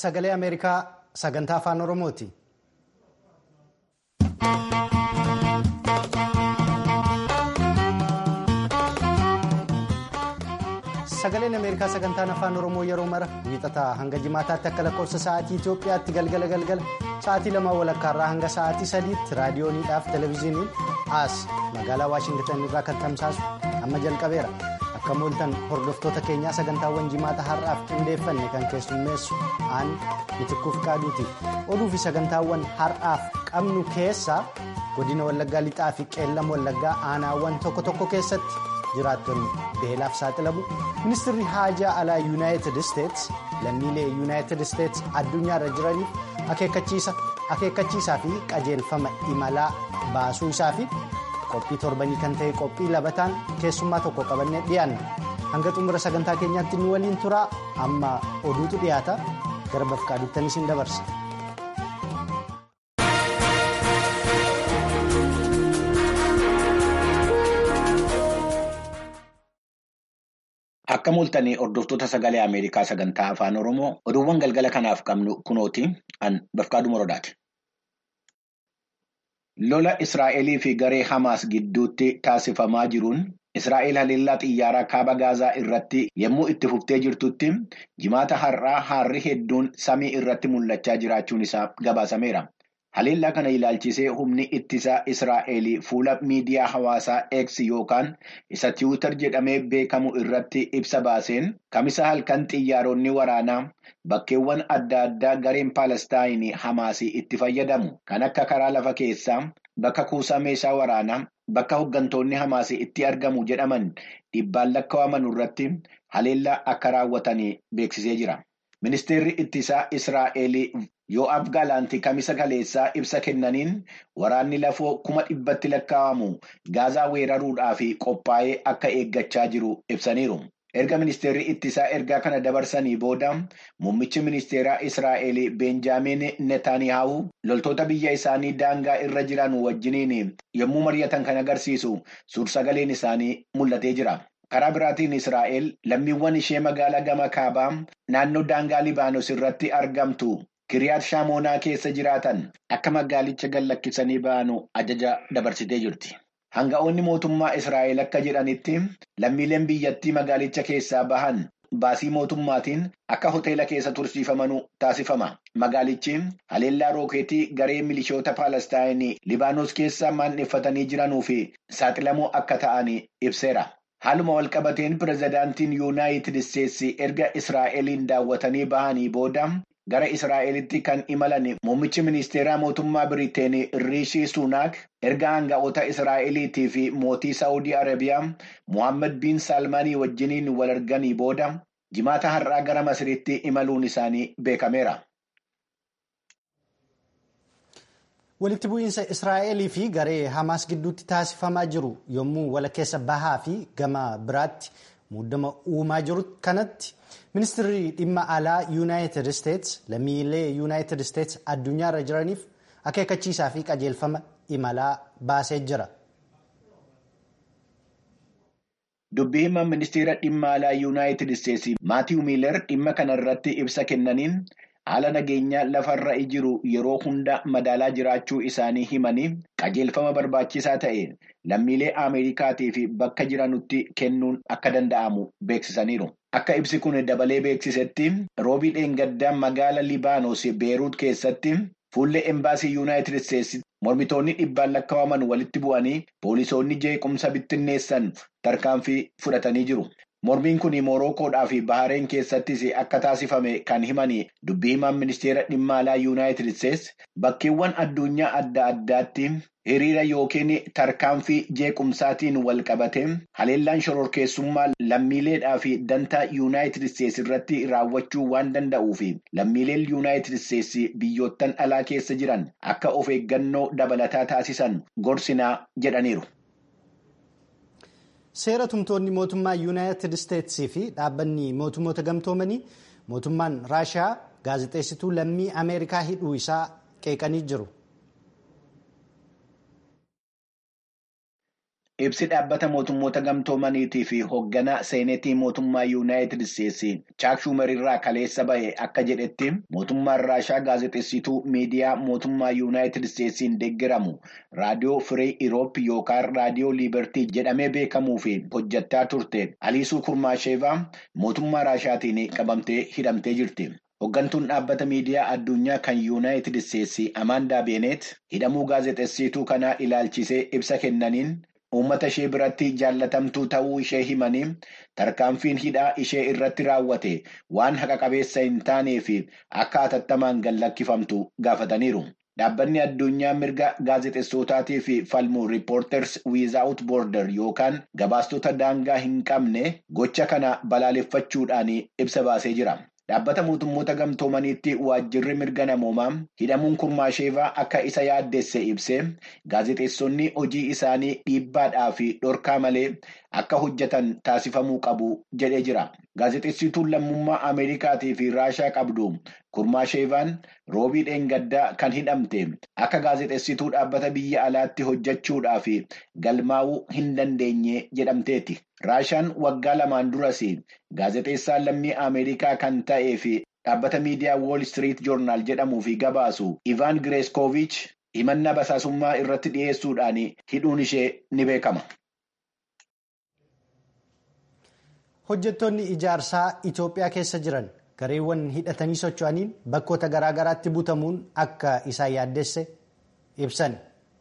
sagalee Ameerikaa sagantaa afaan Oromooti. Sagaleen Ameerikaa sagantaan afaan Oromoo yeroo mara wiixataa hanga jimaataatti akka lakkoofsa sa'aatii Itoophiyaatti galgala galgala sa'aatii lamaa walakkaarraa hanga sa'aatii sadiitti raadiyooniidhaaf televezyiiniin as magaalaa Waashingitan irraa kan tamsaasu amma jalqabeera. Akka mooltan hordoftoota keenyaa sagantaawwan jimaata har'aaf qindeeffanne kan keessummeessu aan mitikkuuf qaaduuti. Oduu fi sagantaawwan har'aaf qabnu keessaa godina Wallaggaa lixaa fi qeellam Wallaggaa aanaawwan tokko tokko keessatti jiraattonni beelaaf saaxilamu. Ministeerri haajaa alaa yuunaayitid isteets lammiilee yuunaayitid isteets addunyaarra jiraniif akeekkachiisaa fi qajeelfama imalaa baasuu isaa fi qophii torbanii kan ta'e qophii labataan keessummaa tokko qabannee dhiyaanna hanga xumura sagantaa keenyaatti nu waliin turaa amma oduutu dhiyaata gara bafqaaduutti isin dabarsa. Akka mul'atanii hordoftoota sagalee Ameerikaa sagantaa afaan Oromoo oduuwwan galgala kanaaf qabnu kunooti an bafqaaduu morodaati. Lola Israa'elii fi garee Hamaas gidduutti taasifamaa jiruun Israa'el haleellaa xiyyaaraa kaaba Gaazaa irratti yommuu itti fuftee jirtutti jimaata har'aa harri hedduun samii irratti mul'achaa jiraachuun isaa gabaasameera. Haleellaa kana ilaalchisee humni ittisaa Israa'el fuula miidiyaa hawaasaa X yookaan isa tiwiitar jedhamee beekamu irratti ibsa baaseen kamisa halkan xiyyaaronni waraanaa bakkeewwan adda addaa gareen Paalestaayinii Hamaasii itti fayyadamu kan akka karaa lafa keessaa bakka kuusaa meeshaa waraanaa bakka hooggantoonni Hamaasii itti argamu jedhaman dhibbaan lakkaa'aman irratti haleellaa akka raawwatanii beeksisee jira. Ministeerri ittisaa Israa'el Yoo'aab Gaalaantii kamisa kaleessaa ibsa kennaniin waraanni lafoo kuma dhibbatti lakkaa'amu gaazaa weeraruudhaaf qophaa'ee akka eeggachaa jiru ibsaniiru. Erga ministeerri ittisaa ergaa kana dabarsanii booda muummichi ministeeraa Israa'el Beenjaamin Netaaniyaahu loltoota biyya isaanii daangaa irra jiran wajjiniin yommuu mari'atan kan agarsiisu suursagaleen isaanii mul'atee jira. Karaa biraatiin Israa'el lammiiwwan ishee magaalaa gama kaabaa naannoo daangaa Libaanos irratti argamtu. Kiriyaat Shaamoonaa keessa jiraatan akka magaalicha gallakkisanii ba'anu ajaja dabarsitee jirti. Hanga'oonni mootummaa Israa'el akka jedhanitti lammiileen biyyattii magaalicha keessaa bahan baasii mootummaatiin akka hoteela keessa tursiifamanuu taasifama. Magaalichi haleellaa rookeetii garee milishoota Paalestaayinii Libaanos keessa maanneeffatanii jiranuu fi saaxilamoo akka ta'an ibseera. Haaluma walqabateen pirezidaantiin yuunaayitid isteetsi erga Israa'eliin daawwatanii bahanii booda. Gara Israa'elitti kan imalan muummichi ministeeraa mootummaa Biriteen Riishii Suunaak erga hanga'oota Israa'eliitii fi mootii Saawudii Arabiyaa Mohaammed bin Salmaanii wajjiniin wal arganii booda jimaata har'aa gara Masiritti imaluun isaanii beekameera. Walitti bu'iinsa Israa'elii fi garee Hamaas gidduutti taasifamaa jiru yommuu walakkeessa bahaa fi gama biraatti muddama uumaa jiru kanatti. Ministeerri dhimma alaa yuunaayitid isteets lammiilee yuunaayitid isteets addunyaarra jiraniif akeekkachiisaa fi qajeelfama imalaa baasee jira. Dubbii himaa ministeera dhimma alaa yuunaayitid isteetsi Maatiiw Miiler dhimma kanarratti ibsa kennaniin haala nageenyaa lafarra jiru yeroo hunda madaalaa jiraachuu isaanii himanii qajeelfama barbaachisaa ta'e lammiilee Ameerikaatii fi bakka jiranutti kennuun akka danda'amu beeksisaniiru. Akka ibsi kun dabalee beeksisetti roobii dheengaddaa magaala Libaanos Beeruut keessatti fuullee embaasii yuunaayitid isteetsi mormitoonni dhibbaan lakkaa'aman walitti bu'anii poolisoonni jeequmsa bittinneessan tarkaanfii fudhatanii jiru. Mormiin kun Morookoodhaa fi Bahareen keessattis akka taasifame kan himanii dubbii himaan ministeera dhimma alaa yuunaayitid isteetsi bakkeewwan addunyaa adda addaatti hiriira yookiin tarkaanfii jeequmsaatiin wal qabate haleellaan shororkeessummaa lammiileedhaa fi dantaa yuunaayitid isteetsi irratti raawwachuu waan danda'uu fi lammiileen yuunaayitid isteetsi biyyoottan alaa keessa jiran akka of eeggannoo dabalataa taasisan gorsinaa jedhaniiru. Seera tumtoonni mootummaa yuunaayitid isteetsii fi dhaabbanni mootummoota gamtoomanii mootummaan raashiyaa gaazexeessituu lammii ameerikaa hidhuu isaa qeeqanii jiru. Ibsi dhaabbata mootummoota gamtoomaniitii fi hoogganaa seenetii mootummaa yuunaayitid isteetsi chaak shumerirraa kaleessa ba'e akka jedhetti mootummaan raashaa gaazexeessituu miidiyaa mootummaa yuunaayitid isteetsiin deeggaramu raadiyoo firii iroop yookaan raadiyoo liibertii jedhamee beekamuu fi hojjattaa turte aliisuu kurmaasheevaa mootummaa raashaatiin qabamtee hidhamtee jirti. Hooggantuun dhaabbata miidiyaa addunyaa kan yuunaayitid isteetsi Amaandaa Beenet hidhamuu gaazexeessituu kanaa ilaalchisee ibsa kennaniin uummata ishee biratti jaallatamtuu ta'uu ishee himanii tarkaanfiin hidhaa ishee irratti raawwate waan haqa qabeessa hin taanee fi akka hatattamaan gallakkifamtu gaafataniiru. Dhaabbanni addunyaa mirga gaazexeessotaatii fi falmuu riippoorters wiizaawut boorder yookaan gabaastota daangaa hin qabne gocha kana balaaleffachuudhaan ibsa baasee jira. Dhaabbata mootummoota gamtoomaniitti waajjirri mirga namoomaa hidhamuun kurmaasheevaa akka isa yaaddesse ibsee gaazexeessonni hojii isaanii dhiibbaadhaa fi dhorkaa malee akka hojjetan taasifamuu qabu jedhee jira. Gaazexeessituun lammummaa Ameerikaatii fi Raashaa qabdu kurmaasheevaan roobii dheengaddaa kan hidhamte akka gaazexeessituu dhaabbata biyya alaatti hojjechuudhaa fi galmaa'uu hin dandeenye jedhamteeti. Raashaan waggaa lamaan duras gaazexeessaan lammii Ameerikaa kan ta'ee fi dhaabbata miidiyaa Wall Street Journal jedhamuu fi gabaasu Ivaan Gireeskoovich himannaa basaasummaa irratti dhiyeessuudhaan hidhuun ishee ni beekama. Hojjettoonni ijaarsaa Itoophiyaa keessa jiran gareewwan hidhatanii socho'aniin bakkoota garaa garaatti butamuun akka isaan yaaddesse ibsan.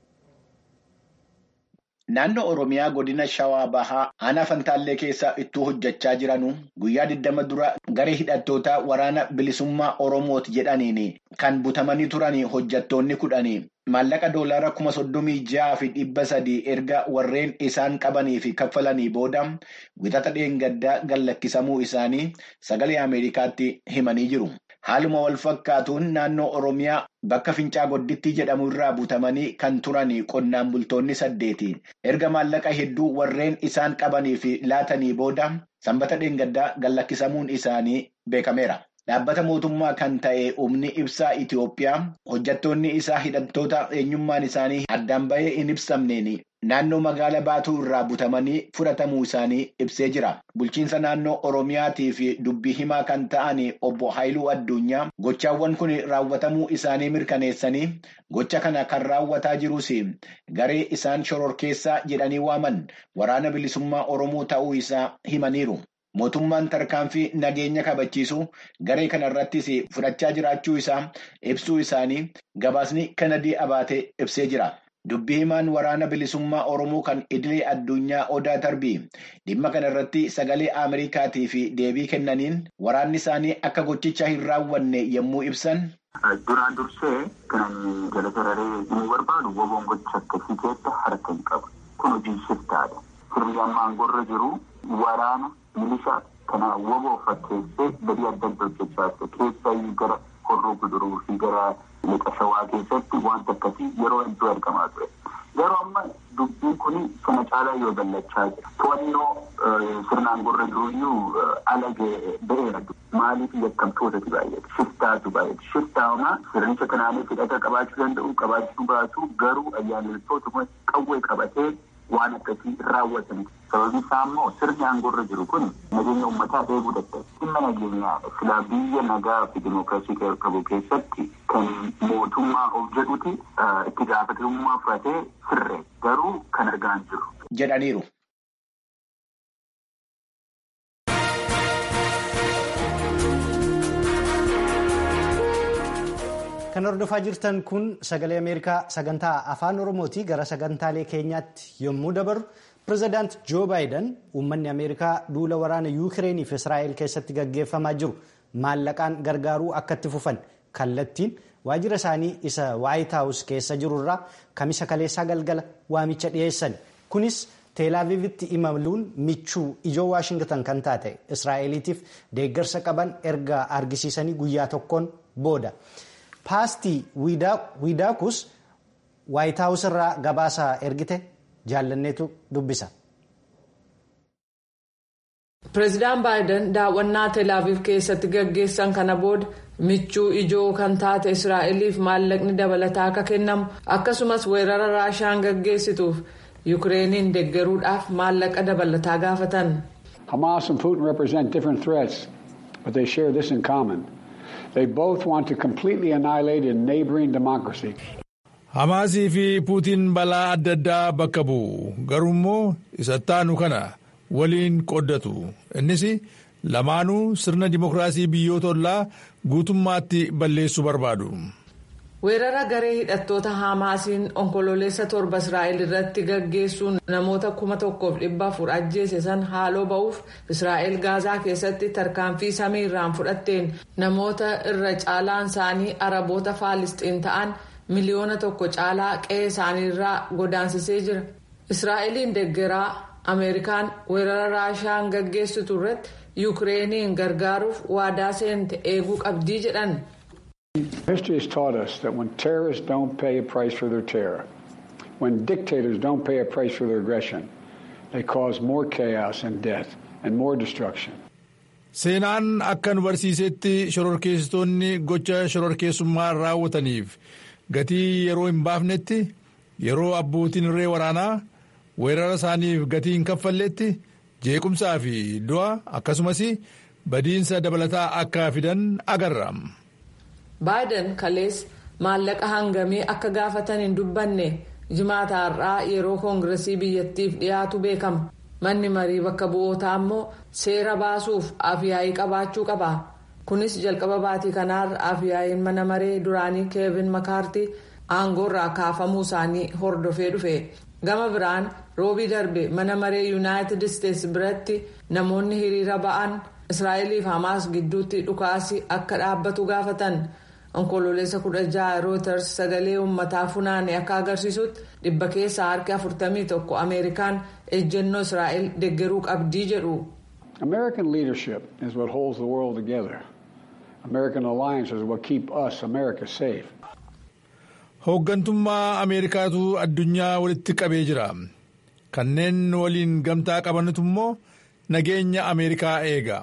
Naannoo Oromiyaa godina Shawaa Bahaa aanaa Fantaallee keessa ittuu hojjechaa jiranu guyyaa 20 dura garee hidhattootaa waraana bilisummaa Oromooti jedhaniin kan butamanii turan hojjettoonni kudhanii maallaqa doolaara kuma soddomii ja'a fi dhibba sadii erga warreen isaan qabanii fi kaffalanii booda wixata dheengaddaa gallakkisamuu isaanii sagalee Ameerikaatti himanii jiru. Haaluma wal fakkaatuun naannoo Oromiyaa bakka Fincaa Godditti jedhamu irraa butamanii kan turan qonnaan bultoonni saddeeti. Erga maallaqa hedduu warreen isaan qabanii fi laatanii booda sanbata dheengaddaa gallakkisamuun isaanii beekameera. Dhaabbata mootummaa kan ta'e humni ibsaa Itoophiyaa hojjettoonni isaa hidhattoota eenyummaan isaanii addaan bahee hin ibsamneen naannoo magaalaa baatuu irraa butamanii fudhatamuu isaanii ibsee jira. Bulchiinsa naannoo Oromiyaatii fi dubbii himaa kan ta'an obbo Haayiluu Addunyaa gochaawwan kun raawwatamuu isaanii mirkaneessanii gocha kana kan raawwataa jirus garee isaan shororkeessaa jedhanii waaman waraana bilisummaa Oromoo ta'uu isaa himaniiru. Mootummaan tarkaanfii nageenya kabachiisu garee kana irrattis fudhachaa jiraachuu isaa ibsuu isaanii gabaasni kanadii abaatee ibsee jira. Dubbii himaan waraana bilisummaa Oromoo kan idilee addunyaa Odaa Tarbii dhimma kana irratti sagalee Ameerikaatii fi deebii kennaniin waraanni isaanii akka gochicha hin raawwanne yommuu ibsan. Duraan dursee kan jala sararee inni barbaadu woboon gocha akkasii keessa harka hin qabu. Kun hojii shiftaadha. Sirni amma aangorra jiru waraana. Milishaa kana woboo fakkeessee badii adda adda hojjechaa ture. Keessaa gara horroo guduruu fi gara lixa shawaa keessatti wanta akkasii yeroo hedduu argamaa ture. Yeroo amma dubbiin kun sana caalaa yoo ballachaa jira. To'annoo sirnaan gorra jiruyyuu ala ba'eera. Maaliif yakkamtootatu baay'ate? Shiftaatu baay'ate. Shiftaa'umaa sirnicha kanaanis hidhata qabaachuu danda'u qabaachuu baatu garuu ayyaaniltootuma qawwee qabatee waan akkasii raawwatan. Sababiin isaa immoo sirni aangorra jiru kun nageenya uummataa eeguu dadhabe. Dhimma nageenyaadha. Silaa biyya nagaa fi dimookiraasii qabu keessatti kan mootummaa of jedhuti itti gaafatamummaa fudhatee sirre garuu kan argaa hin jiru. Jedhaniiru. Kan hordofaa jirtan kun sagalee Ameerikaa sagantaa afaan Oromooti gara sagantaalee keenyaatti yommuu dabarru pirezidaant Joo Baayiden uummanni Ameerikaa duula waraana Yuukireenii fi Israa'el keessatti gaggeeffamaa jiru maallaqaan gargaaruu akka itti fufan kallattiin waajjira isaanii isa Waayit Haawus keessa jirurraa kamisa kaleessaa galgala waamicha dhiyeessan kunis teelaaviivitti imaluun michuu ijoo waashingtan kan taate Israa'eliitiif deeggarsa qaban erga argisiisanii guyyaa tokkoon booda. paastii wiidaakus waayitaawus irraa gabaasa ergite jaallanneetu dubbisa. Pireezidaan Baayiden daawwannaa Teelaaviif keessatti gaggeessan kana booda michuu ijoo kan taate Israa'eliif maallaqni dabalataa akka kennamu akkasumas weerara raashaan gaggeessituuf yukireeniin deggeruudhaaf maallaqa dabalataa gaafatan. Hamas and Putin represent different threats, but they share this in common. They both want to completely annihilate a neighboring democracy. Hamaasii fi Puutiin balaa adda addaa bakka bu'u garuummoo isattaanu kana waliin qooddatu innis lamaanuu sirna dimokiraasii biyyoota ollaa guutummaatti balleessuu barbaadu. weerara garee hidhattoota haamaasiin onkololeessa torba israa'el irratti gaggeessuun namoota kuma tokkoof dhibba afur ajjeese san haaloo ba'uuf israa'el gaazaa keessatti tarkaanfii samii irraan fudhatteen namoota irra caalaan isaanii araboota faalisxiin ta'an miliyoona tokko caalaa qe'ee isaaniirraa godaansisee jira israa'eliin deggeraa ameerikaan weerara raashaan gaggeessitu irratti yukireeniin gargaaruuf waadaa seente eeguu qabdii jedhan. History has taught us that when terrorists don't pay a price for their terror, when dictators don't pay a price for their aggression, they cause more chaos and death and more destruction. Seenaan akka nu barsiisetti shororkeessitoonni gocha shororkeessummaa raawwataniif gatii yeroo hin baafnetti yeroo abbootiin irree waraanaa weerara isaaniif gatii hin kaffalletti jeequmsaa fi du'a akkasumas badiinsa dabalataa akka fidan agarra. baayiden kalees maallaqa hangamii akka gaafatan hin dubbanne jimaata har'aa yeroo koongiresii biyyattiif dhiyaatu beekama manni marii bakka bu'ootaa immoo seera baasuuf afyaa'ii qabaachuu qaba kunis jalqaba baatii kanaarra afyaa'iin mana maree duraanii keevin makaartii aangoorraa kaafamuu isaanii hordofee dhufe gama biraan roobii darbe mana maree yuunaayitid isteetsi biratti namoonni hiriira ba'an israa'eliif hamaas gidduutti dhukaasi akka dhaabbatu gaafatan. onkololeessa kudha jaha rooters sagalee uummataa funaane akka agarsiisutti dhibba keessaa harki afurtamii tokko ameerikaan ejjennoo israa'el deggeruu qabdii jedhu. American leadership is what holds the world together. American alliance is what keep us, America, safe. Hooggantummaa Ameerikaatu addunyaa walitti qabee jira. Kanneen waliin gamtaa qabantu immoo nageenya Ameerikaa eega.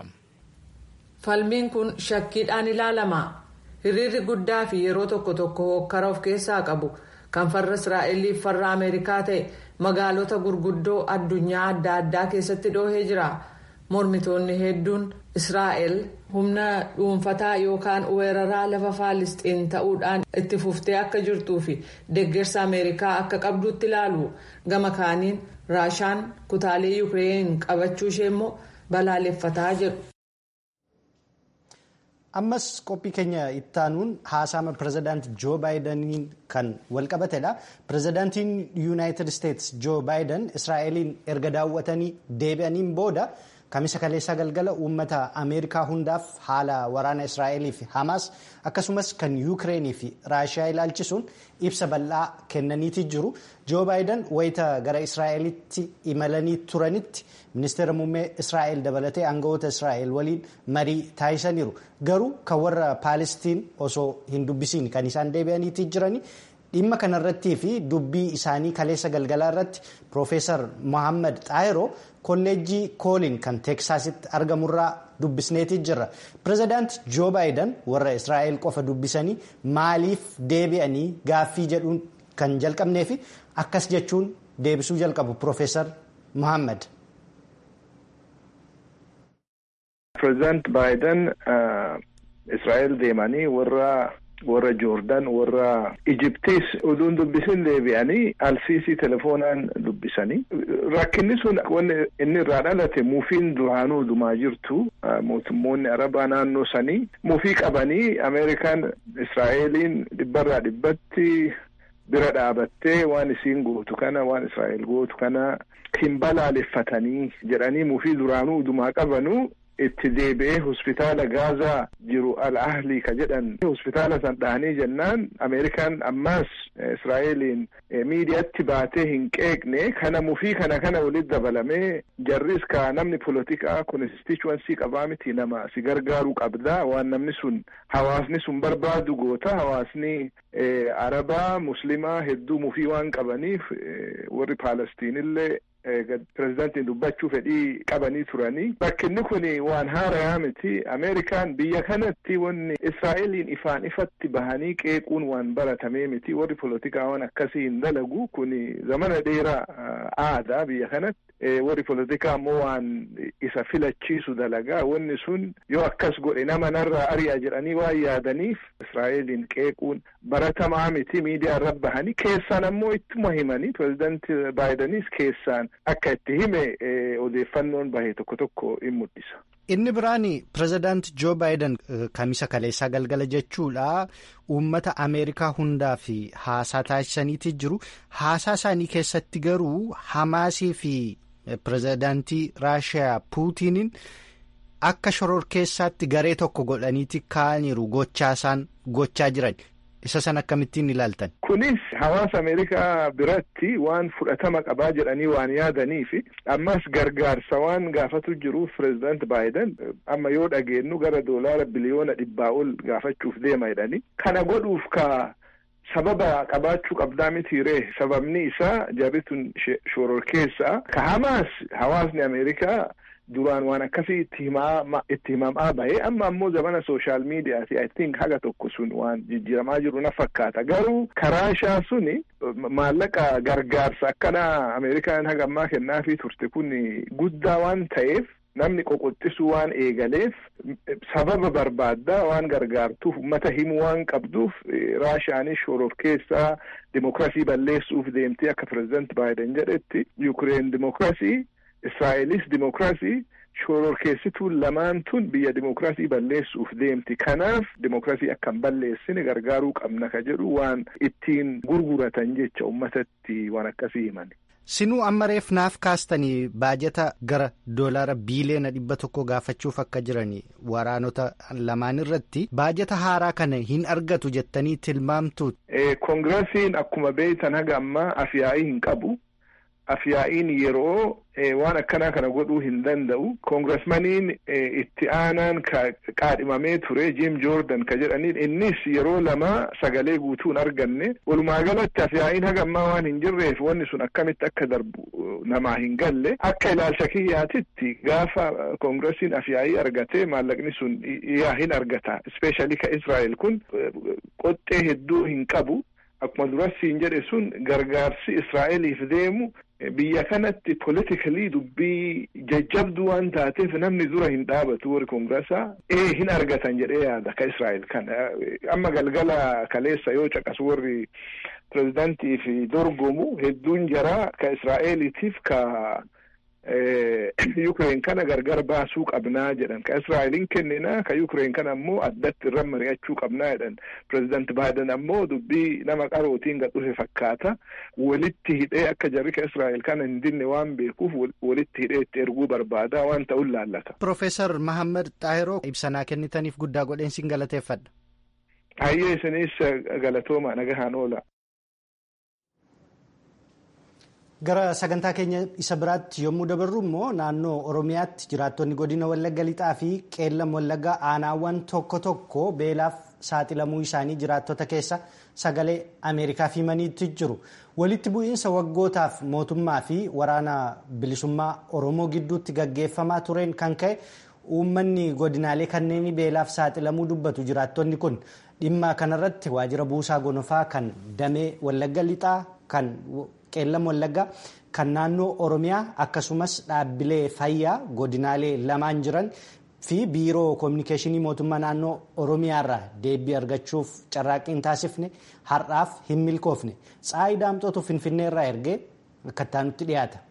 Falmiin kun shakkiidhaan ilaalama. hiriirri guddaa fi yeroo tokko tokko hokkara of keessaa qabu kan farra israa'eliif farra ameerikaa ta'e magaalota gurguddoo addunyaa adda addaa keessatti dhoohee jira mormitoonni hedduun israa'el humna dhuunfataa yookaan weeraraa lafa faalisxiin ta'uudhaan itti fuftee akka jirtuu fi deeggarsa ameerikaa akka qabduutti ilaalu gama kaaniin raashaan kutaalee yuukireen qabachuu ishee immoo balaaleffataa jedhu. ammas qophii keenya ittaanuun haasama pirezidaanti joo baayidaniin kan walqabatedha pirezidaantiin yuunaayitid isteetsi joo baayiden israa'eliin erga daawwatanii deebi'aniin booda kamisa kaleessaa galgala uummata ameerikaa hundaaf haala waraana israa'elii fi hamaas akkasumas kan yuukireenii fi raashiyaa ilaalchisuun ibsa bal'aa kennaniiti jiru joo baayiden wayita gara israa'elitti imalanii turanitti ministeera muummee israa'el dabalatee aangawoota israa'el waliin marii taasisaniiru garuu kan warra paalestiin osoo hin dubbisiin kan isaan deebi'aniiti jirani dhimma kanarrattii fi dubbii isaanii kaleessa galgalaa irratti piroofeesar mohaammed xaayiroo kolleejjii koolin kan teeksaasitti argamurraa dubbisneeti jirra pirezidaant joo baayiden warra israa'el qofa dubbisanii maaliif deebi'anii gaaffii jedhuun kan jalqabnee fi akkas jechuun deebisuu jalqabu piroofeesar mohaammed. Pireezidaant Baayiden Israa'el deemanii warra warra Joordaan warra Ijiptiis oduun dubbisin deebi'anii alsiisii telefoonaan dubbisanii rakkinni sun wanni inni irraa dhalate muufiin duraanuu dhumaa jirtu mootummoonni arabaa naannoo sanii muufii qabanii Ameerikaan Israa'eliin dhibbarraa dhibbatti bira dhaabattee waan isiin gootu kana waan Israa'el gootu kana hin balaaleffatanii jedhanii muufii duraanuu dhumaa qabanuu itti deebi'ee hospitaala gaazaa jiru al ahlii ka jedhan hospitaala san dhahanii jennaan ameerikaan ammaas israa'eliin miidiyaatti baatee hin qeeqne kana mufii kana kana walitti dabalamee jarris ka namni polotikaa konstituency qabaa miti nama si gargaaruu qabda waan namni sun hawaasni sun barbaadu goota hawaasni arabaa muslimaa hedduu mufii waan qabaniif warri paalestiinillee pirezidaantiin dubbachuu fedhii qabanii turanii rakkinni kun waan haarayaa miti ameerikaan biyya kanatti wanni israa'eliin ifaan ifatti bahanii qeequun waan baratamee miti warri polotikaa waan akkasii hin dalagu kun zamana dheeraa aadaa biyya kanatti warri polotikaa ammoo waan isa filachiisu dalagaa wanni sun yoo akkas godhe nama narraa ari'a jedhanii waan yaadaniif israa'eliin qeequun baratamaa miti miidiyaa irra bahanii keessaan ammoo ittuma himanii pirezidaanti baayidenis keessaan akka itti hime odeeffannoon bahe tokko tokko in mul'isa. Inni biraan pirezidaanti Joo Baayiden kamisa kaleessaa galgala jechuudha uummata Ameerikaa hundaa fi haasaa taasisaniiti jiru. Haasaa isaanii keessatti garuu Hamaasii fi pirezidaantii Raashiyaa Puutiniin akka shororkeessaatti garee tokko godhaniiti kaa'aniiru gochaa isaan gochaa jiran. Isa san akkamittiin ilaaltan. Kunis hawaasa Ameerikaa biratti waan fudhatama qabaa jedhanii waan yaadaniif ammas gargaarsa waan gaafatu jiruuf pirezidaanti Baayiden amma yoo dhageenyu gara doolaara biliyoona dhibbaa ol gaafachuuf deema jedhanii kana godhuuf ka sababa qabaachuu qabdaa mitiiree sababni isaa jarritun shororkeessaa ka hamaas hawaasni Ameerikaa. duraan waan akkasii itti himaa itti himamaa bahe amma ammoo zamana sooshaal miidiyaati I think haga tokko sun waan jijjiiramaa jiru na fakkaata garuu karaashaa suni maallaqa gargaarsa akkana ameerikaan haga ammaa kennaafii turte kun guddaa waan ta'eef namni qoqoxxisuu waan eegaleef sababa barbaaddaa waan gargaartuuf ummata himuu waan qabduuf raashaanis shororkeessaa dimokiraasii balleessuuf deemtee akka pirezidaanti baayiden jedhetti yuukireen dimokiraasii Israa'elis dimokiraasii shororkeessituun lamaan tun biyya dimokiraasii balleessuuf deemti. Kanaaf dimokiraasii akka hin balleessine gargaaruu qabna ka jedhu waan ittiin gurguratan jecha uummatatti waan akkasii himan. Sinuu amma reef naaf kaastanii baajata gara doolaara biiliyoona dhibba tokko gaafachuuf akka jiran waraanota lamaan irratti baajata haaraa kana hin argatu jettanii tilmaamtu. Koongirasiin akkuma beektan haga ammaa afyaa'ii hin qabu. afyaa'iin yeroo waan akkanaa kana godhuu hin danda'u koongirasmaniin itti aanaan qaadhimamee ture jim joordan ka jedhaniin innis yeroo lama sagalee guutuu hin arganne walumaa galatti afyaa'iin haga ammaa waan hin jirreef wanni sun akkamitti akka darbu namaa hin galle akka ilaalcha kiyyaatitti gaafa koongirasiin afyaa'ii argatee maallaqni sun yaa hin argata ispeeshaalii ka israa'el kun qoxxee hedduu hin qabu akkuma durasiin jedhe sun gargaarsi israa'eliif deemu biyya kanatti politikali dubbii jajjabduu waan taateef namni dura hin dhaabatu warri koongirasaa ee hin argatan jedhee yaada ka israa'el kana amma galgala kaleessa yoo caqasu warri pirezidaantiif dorgomu hedduun jaraa ka israa'eliitiif ka Yuukireen kana gargar baasuu qabnaa jedhan ka Israa'eliin kenninaa ka Yuukireen kana ammoo addatti irra mari'achuu qabnaa jedhan pirezidaanti Baayiden ammoo dubbii nama qarootiin gad dhufe fakkaata walitti hidhee akka jarri ka Israa'el kana hin dinne waan beekuuf walitti hidhee itti erguu barbaada waan ta'uun laallata. Profeesar Mahammad Xaahiroo ibsanaa kennitaniif guddaa godheen sin galateeffadha. Hayyee isinis galatooma nagahaan oola. Gara sagantaa keenya isa biraatti yommuu dabarru immoo naannoo Oromiyaatti jiraattonni godina Wallagga Lixaa fi Qeellam Wallaggaa aanaawwan tokko tokko beelaaf saaxilamuu isaanii jiraattota keessa sagalee Ameerikaaf himaniitti jiru. Walitti bu'iinsa waggootaaf mootummaa fi waraana bilisummaa Oromoo gidduutti gaggeeffamaa tureen kan ka'e uummanni godinaalee kanneen beelaaf saaxilamuu dubbatu jiraattonni kun dhimma kanarratti waajjira buusaa gonofaa kan damee Wallagga Lixaa kan qeellam wallaggaa kan naannoo oromiyaa akkasumas dhaabbilee fayyaa godinaalee lamaan jiran fi biiroo koominikeeshinii mootummaa naannoo oromiyaarraa deebii argachuuf carraaqqiin taasifne har'aaf hin milkoofne tsaayi daamxootu finfinneerraa ergee akka nutti dhiyaata.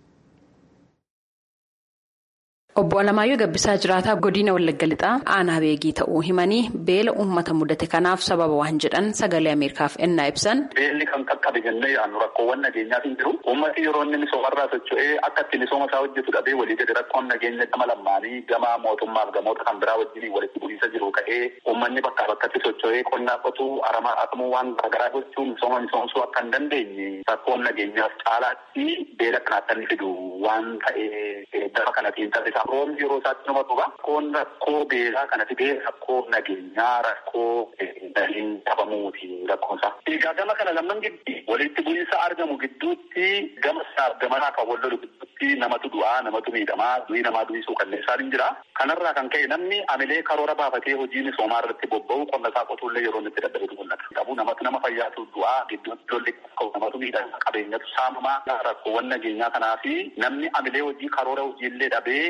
Obbo Alamaayyoo Gabbisaa jiraataa godina Wallagga Lixaa aanaa beegii ta'uu himanii beela uummata mudate kanaaf sababa waan jedhan sagalee Ameerikaaf ennaa ibsan. Beelli kan qaqqabe jennee yaadnu rakkoowwan nageenyaaf hin jiru. Uummati yeroo inni misoomarraa socho'ee akka itti misooma isaa hojjetu dhabee walii gadi rakkoon nageenya gama lammaanii gama mootummaaf gamoota kan biraa wajjin walitti bu'iinsa jiru ka'ee uummanni bakkaa bakkatti socho'ee qonnaa qotuu aramaa haqamuu waan garaagaraa gochuun misooma misoomsuu akka hin dandeenye rakkoon nageenyaaf caalaatti beela kanaatti inni fidu waan ta'ee dafa kanatiin taasisaa. Roobni yeroo isaatti nama dhuga. Rakkoon rakkoo beelaa kanatti bee rakkoo nageenyaa rakkoo daliin dhabamuuti rakkoonsaa. Egaa gama kana lamman gidduu walitti bu'iinsa argamu gidduutti gama isaaf gamanaa kan wal lolu hojiitti namatu du'aa namatu miidhamaa du'ii namaa du'ii suukanneessaan hin jira. Kanarraa kan ka'e namni amilee karoora baafatee hojii misoomaa irratti bobba'u qonna isaa qotuullee yeroo inni itti dadhabetu mul'ata. Qabu namatu nama fayyaatu du'aa gidduutti lolli namatu miidhama qabeenyatu saamamaa rakkoowwan nageenyaa kanaa fi namni amilee hojii karoora hojiillee dhabee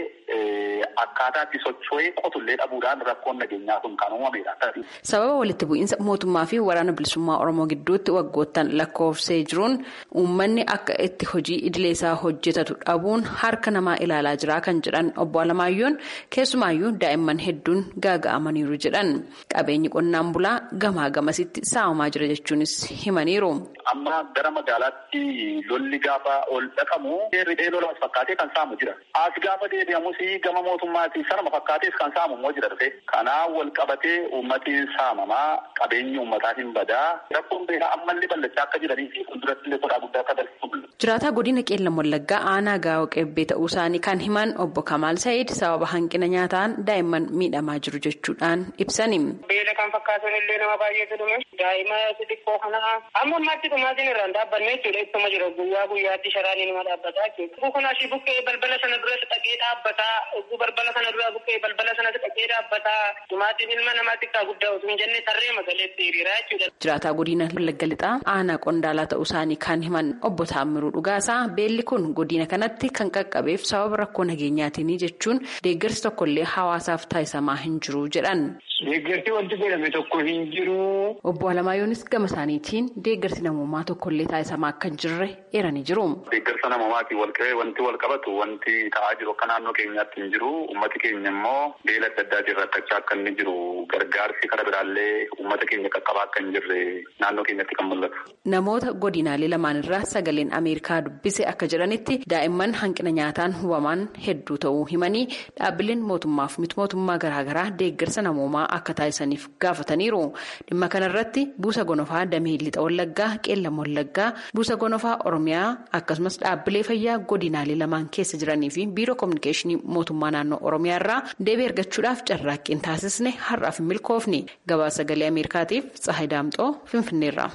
akkaataa itti socho'ee qotullee dhabuudhaan rakkoon nageenyaa kun kan uumamedha. Sababa walitti bu'iinsa mootummaa fi waraana bilisummaa Oromoo gidduutti waggoottan lakkoofsee jiruun uummanni akka itti hojii idilee isaa hojjetatu dhabuun harka namaa ilaalaa jira kan jedhan obbo Alamaayyoon keessumaayyuu daa'imman hedduun gaaga'amaniiru jedhan qabeenyi qonnaan bulaa gamaa gamasitti saamamaa jira jechuunis himaniiru. Amma gara magaalaatti lolli gaafa ol dhaqamu riphee lolaas fakkaatee kan saamu jira. As gaafa deebi'amus gama mootummaatti sanuma fakkaatees kan saamu immoo jira dhufe. Kanaa wal qabatee uummati saamamaa qabeenyi uummataa hin badaa rakkoon beekaa ammallee bal'achaa akka jiranii fi fuulduratti illee sodaa guddaa akka darbu. Jiraataa godina qeellam wallaggaa aanaa gaa'oo qebbee ta'uu isaanii kan himan obbo Kamaal Sa'iid sababa hanqina nyaataan daa'imman miidhamaa jiru jechuudhaan ibsani. Beela kan fakkaatan illee nama baay'eetu dhume daa'ima xixiqqoo kana amma ammaatti dhumaatiin irraan dhaabbanne jechuudha ibsama jira guyyaa guyyaatti sharaanii nama dhaabbataa jechuudha. Kun asii buqqee balbala sana duratti dhaqee dhaabbataa balbala sana dura buqqee balbala sanatti dhaqee dhaabbataa dhumaatiin ilma namaa xiqqaa guddaa osoo hin jenne tarree magaleetti hiriiraa jechuudha. Jiraataa godina wallagga lixaa aanaa qondaalaa ta'uu isaanii kan himan obbo Taammiruu Dhugaasaa beelli kun godina kanatti kan qaqqabeef sababa rakkoo nageenyaatiin jechuun deeggarsi tokkollee hawaasaaf taasisamaa hin jiru jedhan. Deeggarsi wanti godhame tokko hin jiru. Obbo Alamaayyoonis gama isaaniitiin deeggarsi namummaa tokkollee taasisamaa akka hin jirre eeranii jiru. Deeggarsa namummaatiin wal qabee wanti wal qabatu wanti ta'aa jiru akka naannoo keenyaatti hin jiru. Uummati keenya immoo beela adda addaatiin rakkachaa akka inni jiru. Gargaarsi karaa biraallee uummata keenya qaqqabaa akka hin jirre naannoo keenyatti kan mul'atu. Namoota godinaalee lamaan irraa sagaleen Ameerikaa dubbise akka jedhanitti daa'imman hanqina nyaataan hubaman hedduu ta'uu himanii dhaabbileen mootummaaf miti mootummaa garaagaraa deeggarsa namoomaa akka taasisaniif gaafataniiru. Dhimma kanarratti buusa gonofaa damee lixa wallaggaa qeellam wallaggaa buusa gonofaa oromiyaa akkasumas dhaabbilee fayyaa godinaalee lamaan keessa jiranii fi biiroo koominikeeshinii mootummaa naannoo oromiyaa irraa deebii argachuudhaaf carraaqqiin taasisne har'aaf hin milkoofne gabaasa sagalee ameerikaatiif tsahay daamxoo finfinneerra.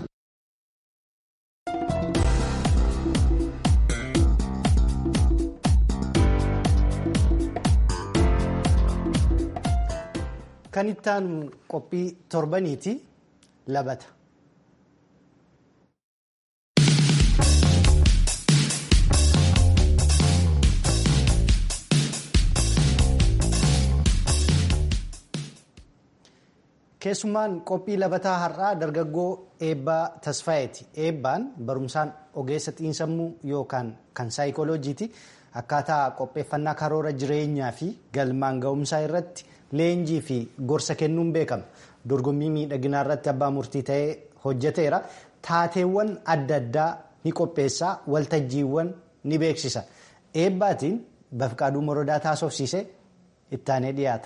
Kan ittaan qophii torbaniiti labata. Keessumaan qophii labataa har'aa dargaggoo eebbaa tasfaayeeti. Eebbaan barumsaan ogeessa xiinsammuu yookaan kan saayikolojiiti. Akkaataa qopheeffannaa karoora jireenyaa fi galmaan ga'umsaa irratti leenjii fi gorsa kennuun beekama. Dorgommii miidhaginaa irratti abbaa murtii ta'ee hojjeteera. Taateewwan adda addaa ni qopheessaa. Waltajjiiwwan ni beeksisa. Eebbaatiin Bafqaaduu Morodaa taasofsiisee ittaanee dhiyaata.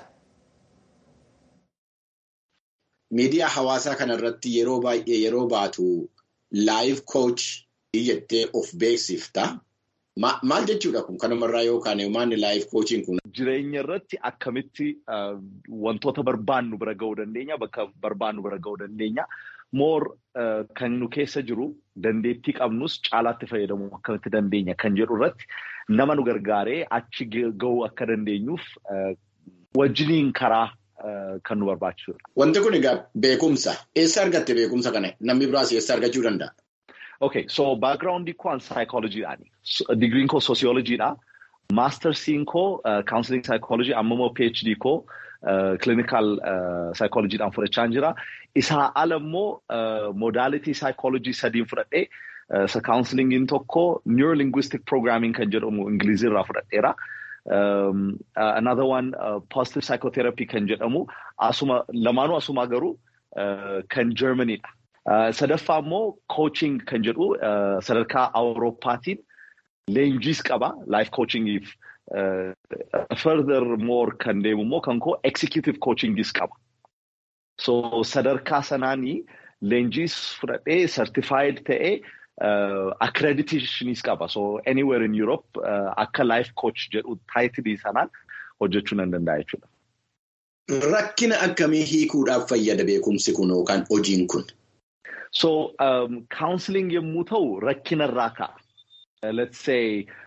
Miidiyaa hawaasaa kanarratti yeroo baay'ee yeroo baatu laayiv kooch jettee of beeksifta. Maal jechuudha kun kanumarraa yookaan maanni laayiv koochiin kun? Jireenya irratti akkamitti wantoota barbaannu bira ga'uu dandeenya bakka barbaannu bira ga'uu dandeenya. Moor kan nu keessa jiru dandeettii qabnus caalaatti fayyadamuu akkamitti dandeenya kan jedhu irratti nama nu gargaaree achi ga'uu akka dandeenyuuf wajjiniin karaa kan nu barbaachisudha. Wanti kun egaa beekumsa. Eessa argatte beekumsa kana? Namni biraas eessa argachuu danda'a? Okay, so background koo psychologyidhaani. Digriin koo sociologyidha. Mastersiin koo counseling psychology amma immoo PhD koo clinical psychologyidhaan fudhachaa jira. Isaa ala immoo modality psychology sadiin fudhadhee counselingiin tokko neurolinguistic programming kan jedhamu ingilizirraa fudhadheera. Um, uh, another one uh, positive psychotherapy kan jedhamu asuma lamaanuu asuma garuu uh, kan Germanyidha. Uh, sadaffaa immoo coaching kan jedhu uh, sadarkaa Awurooppaatiin leenjiis qaba life coachingiif uh, further more kan deemu immoo kan koo executive coachingis qaba. So sadarkaa sanaanii leenjiis fudhadhee certified ta'ee Uh, accreditationis qaba. So anywhere in Europe uh, akka life coach jedhu taayitilii sanaan hojjechuu nan danda'a jechuudha. Rakkina akkamii hiikuudhaaf fayyada beekumsi kun yookaan hojiin kun? So um, counseling yommuu ta'u rakkinarraa ka'a. Uh, let's say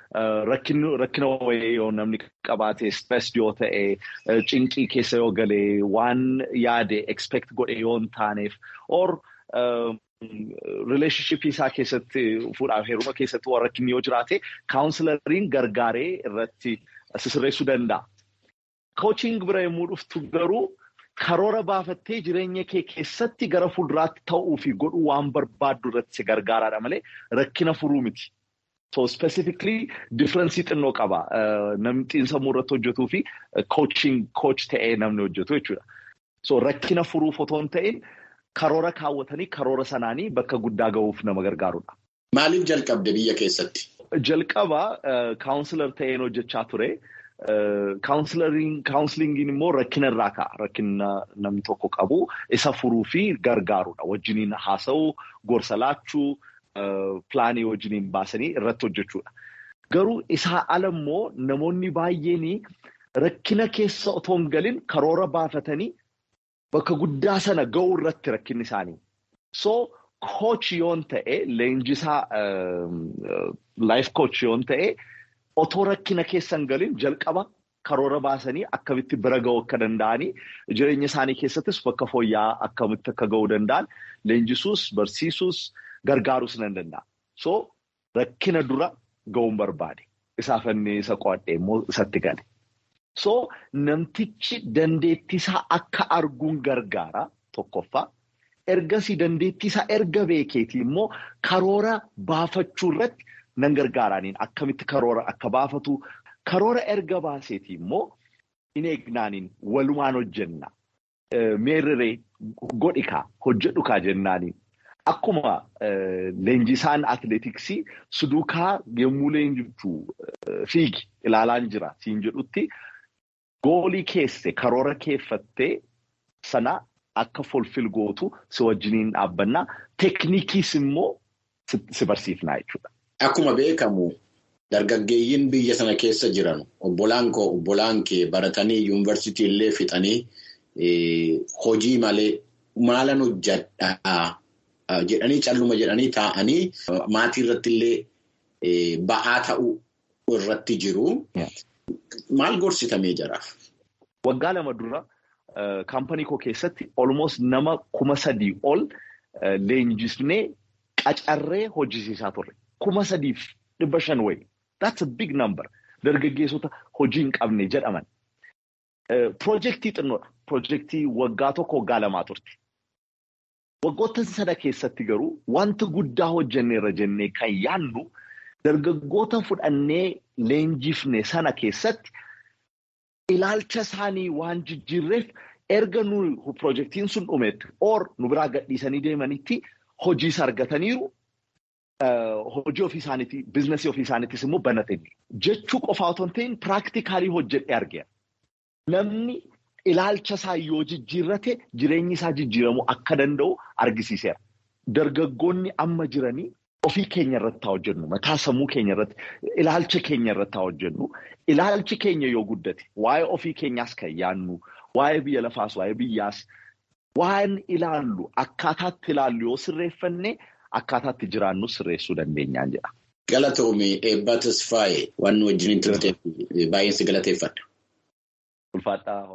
rakkina wayii yoo namni qabaate stress yoo ta'e cinqii keessa yoo galee waan yaade expect godhe yoo hin taaneef or relationship isaa keessatti fuudhaaf heeruma keessatti waan rakkinni yoo jiraate kaawunsilariin gargaaree irratti sisirreessuu danda'a. Koochiing bira yommuu dhuftu garuu karoora baafattee jireenya kee keessatti gara fuulduraatti ta'uu fi godhuu waan barbaaddu irratti si gargaaraadha malee rakkina furuu miti. So specifically differensii xinnoo qaba. Namni xiinsammuu irratti hojjetuu fi coaching coach ta'ee namni hojjetu jechuudha. So rakkina furuuf otoo hin ta'in karoora kaawwatanii karoora sanaanii bakka guddaa gahuuf nama gargaarudha. Maaliif jalqabde biyya keessatti? Jalqaba kaawunsilar ta'een hojjechaa ture. Kaawunsiliingiin immoo rakkina irraa ka'a. Rakkina namni tokko qabu isa furuu fi gargaarudha. Wajjiniin haasa'uu, gorsa laachuu, pilaanii wajjiniin baasanii irratti hojjechuudha. Garuu isaa ala immoo namoonni baay'een rakkina keessa otoo hin galin karoora baafatanii bakka guddaa sana ga'uu irratti rakkinni isaanii. So koochi yoon ta'e leenjisaa laayif koochi yoon ta'e. Otoo rakkina keessa hin galin jalqaba karoora baasanii akkamitti bira ga'uu akka danda'anii jireenya isaanii keessattis bakka fooyya'aa akkamitti akka ga'uu danda'an leenjisuus barsiisuus gargaaruus nan danda'a. So rakkina dura ga'uun barbaade isaaf inni isa qo'adhee immoo isatti gale. So namtichi dandeettisaa akka arguun gargaara tokkoffaa. Ergasii dandeettisaa erga beekeetii immoo karoora baafachuu irratti. Nan gargaaraniin akkamitti karoora akka baafatu karoora erga baaseeti immoo hin eegnaaniin walumaan hojjenna. Meerree godhikaa hojjedhukaa jennaaniin akkuma leenjisaan atileetiksii suduukaa yommuu leenjichuu fiigi ilaalaan jira siin jedhutti goolii keesse karoora keeffattee sana akka fulfil gootu si wajjiniin dhaabbannaa teeknikiis immoo si barsiifnaa jechuudha. Akkuma beekamu dargaggeeyyiin biyya sana keessa jiran obbolaan koo obbolaan kee baratanii yuunivarsiitii illee fixanii hojii malee maalan hojjadhaa jedhanii calluma jedhanii taa'anii maatii irratti illee ba'aa ta'uu irratti jiru. Maal gorsitamee jiraaf? Waggaa lama dura kaampanii koo keessatti almost nama kuma sadii ol leenjisnee qacarree hojjisiisaa turre. Kuma sadiif dhibba shan wayi. That's a big number. Dargaggeessota hojii hin qabne jedhaman. Piroojeektii xinnoodha. Piroojeektii waggaa tokko waggaa lamaa turte. Waggoota sana keessatti garuu wanta guddaa hojjenneerra jennee kan yaadnu dargaggoota fudhannee leenjifne sana keessatti ilaalcha isaanii waan jijjiirreef erga nu piroojeektiin sun dhumetti or nu biraa gadhiisanii deemanitti hojiis argataniiru. Hojii ofii isaaniitii, biizinasii ofii isaaniittis immoo banatanii. Jechuu qofaa otoo hin ta'in piraaktikaalii hojjedhee argeera. Namni ilaalcha isaa yoo jijjiirrate jireenyi isaa jijjiiramuu akka danda'u argisiiseera. Dargaggoonni amma jiranii ofii keenya irratti haa hojjennu. Mataa sammuu keenya irratti, ilaalcha keenya irratti haa hojjennu. Ilaalchi keenya yoo guddate, waa'ee ofii keenyaas kan yaadnu, waa'ee biyya lafaas, waa'ee biyyaas, waan ilaallu akkaataatti ilaallu yoo sirreeffanne. Akkaataatti jiraannu sirreessuu dandeenyaan jedha. Galatoomii eebbaa tasfaa'ee waan wajjin turte baay'een si galateeffadha. Ulfaadhaa.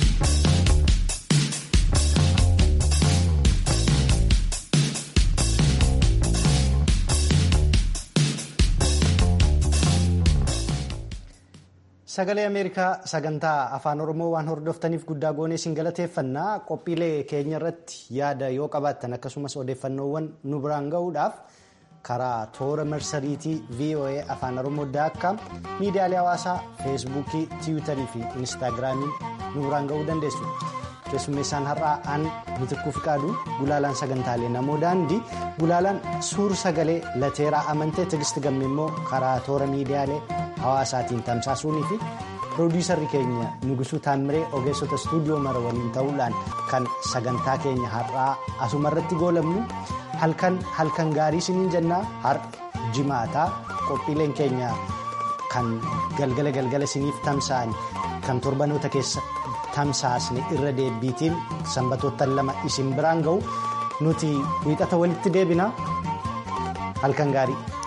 Sagalee Ameerikaa sagantaa afaan Oromoo waan hordoftaniif guddaa goonee isin galateeffannaa qophiilee keenya irratti yaada yoo qabaattan akkasumas odeeffannoowwan nu biraan gahuudhaaf karaa toora marsariitii VOA afaan Oromoo daakkaam miidiyaalee hawaasaa feesbuukii tiwiitarii fi inistaagiraamiin nu biraan gahuu dandeessu. Keessummeessaan har'aa aan mitikkuu fiqaaduu gulaalaan sagantaalee namoo daandii gulaalaan suur sagalee lateeraa amantee tigisti gamme immoo karaa toora miidiyaalee hawaasaatiin tamsaasuunii fi piroodiisarri keenya nugusuu taammiree ogeessota istuudiyoo mara waliin ta'uudhaan kan sagantaa keenya har'aa asumarratti goolabnu halkan halkan gaarii isiniin jennaa har'a jimaataa qophiileen keenya kan galgala galgala isiniif tamsa'an kan torbanoota keessa. tamsaasne irra deebiitiin sanbatoota lama isin biraan ga'u nuti wiixata walitti deebina halkan gaarii.